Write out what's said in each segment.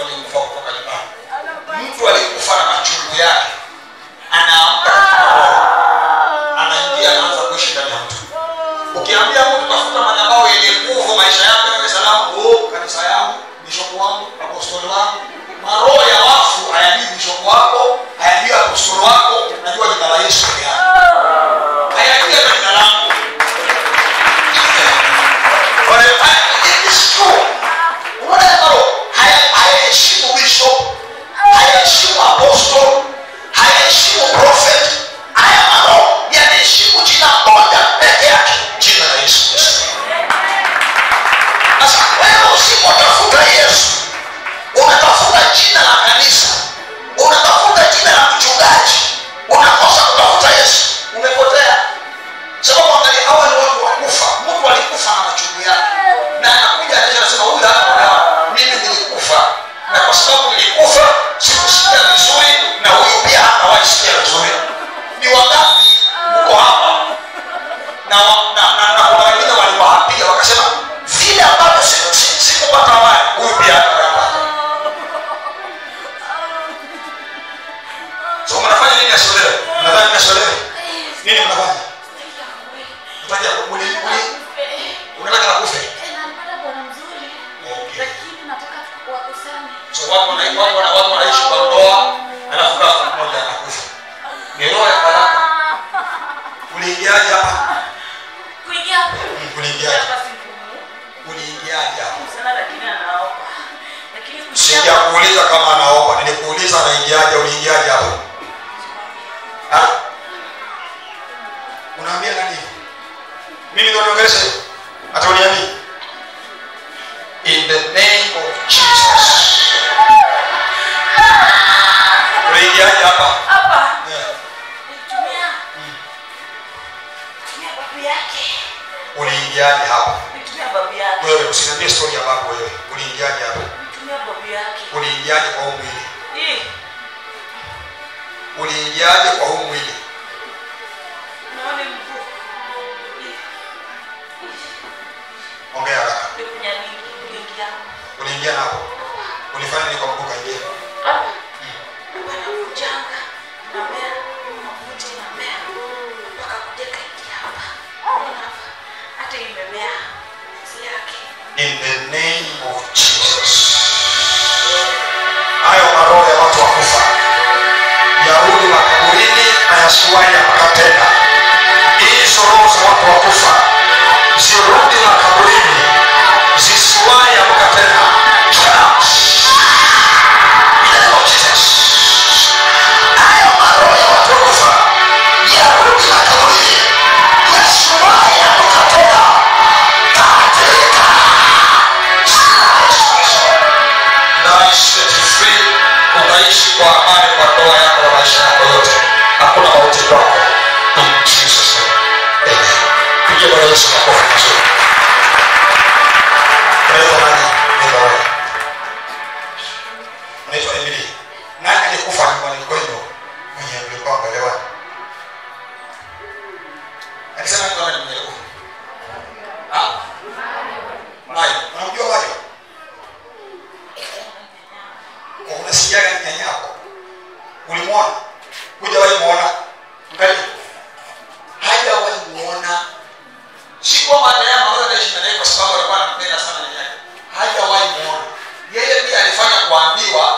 waliokufa kutoka nyumbani mtu aliyekufa na machungu yake anaamka katika roho anaingia anaanza kuishi ndani ya mtu ukiambia mtu tafuta madhabahu yenye nguvu maisha yako yawe salama oh, kanisa yangu bishopu wangu apostoli wangu maroho ya wafu hayajui bishopu wako hayajui apostoli wako najua jina la yesu peke yake hayajui hata jina langu Kwa hiyo, it is true. Unaona ya maroho haya- hayaheshimu bishop hayaheshimu apostol hayaheshimu prophet haya maroho yanaheshimu jina moja peke yake jina la yesu kristo sasa wewe usipotafuta yesu unatafuta jina la kanisa unatafuta jina la mchungaji unakosa kutafuta yesu umepotea sababu angalia hawa ni watu wakufa mtu alikufa na machungu yake na anakuja anaisha anasema huyu hapa olewa mimi nilikufa na kwa sababu nilikufa sikusikia vizuri na huyu pia hatawahi sikia vizuri ni wangapi mko hapa na na na na kuna wengine waliwaapia wakasema vile ambavyo siku- siku- sikupata wale huyu pia hatawapata so mnafanya nini asiolewe mnadhani nasiolewe nini mnafanya mtaja muli muli unataka na kufe nampata bwana mzuri Okay. lakini nataka wakusanye so watu wana- watu wana- watu wanaishi kwa ndoa alafu ghafla mmoja anakufa ni roho ya baraka uliingiaje hapa kuingia hapa Mm, uliingiaje hapa si ngumu uliingiaje hapa sana lakini anaomba lakini kuingia sijakuuliza kama anaomba nilikuuliza anaingiaje uliingiaje hapa Ha? unaambia nani mimi ndo niongelesha hiyo hata uniambii in the name of jesus uliingiaje hapa hapa Yeah. nitumia tumia babu yake uliingiaje hapa nitumia babu yake wewe usiniambie story ya babu wewe uliingiaje hapa nitumia babu yake uliingiaje kwa huu mwili hii uliingiaje kwa huu mwili naona mguu hii ongea haraka ndio kunyamini kuingia uliingia napo ulifanya nini kwa mguu kaingia hapa wanavunjanga namea mafuti namea mpaka kuja kaingia hapa Unaona hapa hata imemea si yake in the name of jesus hayo maroho ya watu wakufa yarudi makaburini na yasiwahi yapaka tena hizo roho za watu wakufa zirudi makaburini zisiwahi yapaka tena In the name of Jesus. Hayo maroho ya watu wakufa yarudi makaburini yasiwahi yapaka tena katika na set free utaishi kwa amani kwa ndoa yako na maisha yako yote hakuna mauti kwako in jesus name amen piga bwana yesu makofi mazuri unaitwa nani unaitwa wewe unaitwa emily nani alikufa nyumbani kwenu mwenye mlikuwa mbelewa alisema ni kama ni mwenye alikufa ah mayo unamjua mayo unasikiaga ni nyanya yako ulimwona hujawahi muona mkali hajawahi muona si kwamba neema wewe unaishi na naye kwa sababu alikuwa anampenda sana nyanya yake hajawahi muona yeye pia alifanya kuambiwa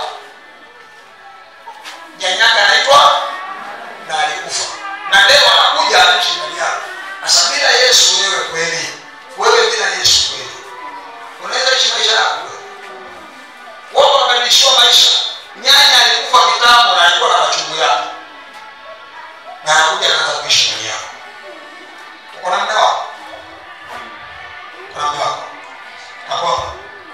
nyanyake anaitwa na alikufa na leo anakuja anaishi ndani yako sasa bila yesu wewe kweli wewe bila yesu kweli unaweza ishi maisha yako wewe watu wamebadilishiwa maisha nyanya alikufa kitambo na alikuwa na machungu yake na anakuja anaanza kuishi ndani yako uko na mme wako uko na mme wako Ako hapa?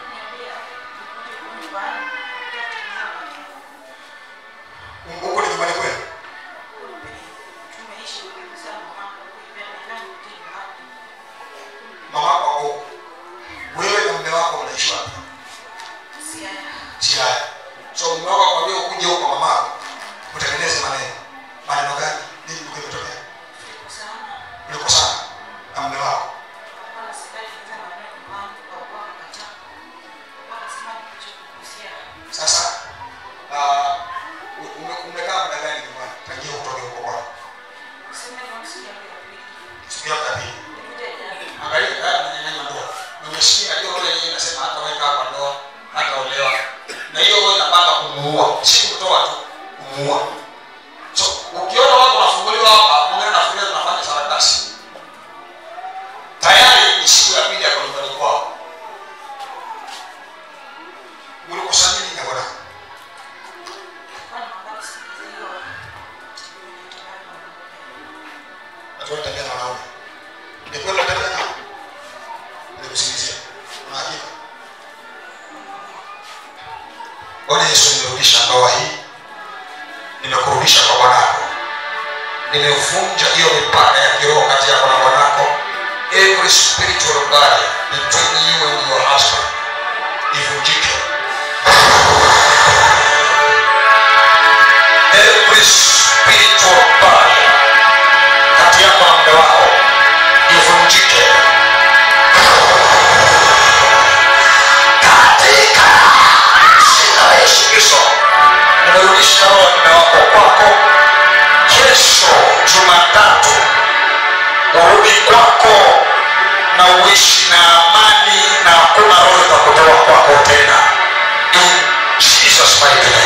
huko ni nyumbani kwenu mama wako ako huko. wewe na mme wako mnaishi wapi siaya so mume wako akwambia ukuje huko mamako utengeneze maneno maneno gani nini ilikuwa imetokea ulikosana na mume wako sasa yeye inasema hata wewe kaa kwa ndoa hata olewa na hiyo roho inapanga kumuua si kutoa tu kumuua so ukiona watu wanafunguliwa hapa mwingine nafikiria tunafanya sarakasi tayari ni siku ya pili ya nyumbani kwao ulikosana nini na bwana watu wanatembea na wanaume ni kweli unatembea nao nilikusingizia una hakika bwana yesu nimerudisha ndoa hii nimekurudisha kwa bwanako nimevunja hiyo mipaka ya kiroho kati yako na bwanako every spiritual barrier between you and your husband ivunjike every spiritual barrier kati yako na mume wako ivunjike katika jina la yesu kristo nimerudisha roho ya mume wako kwako kesho jumatatu urudi kwako na uishi na amani na hakuna roho itakutoa kwako tena in jesus mighty name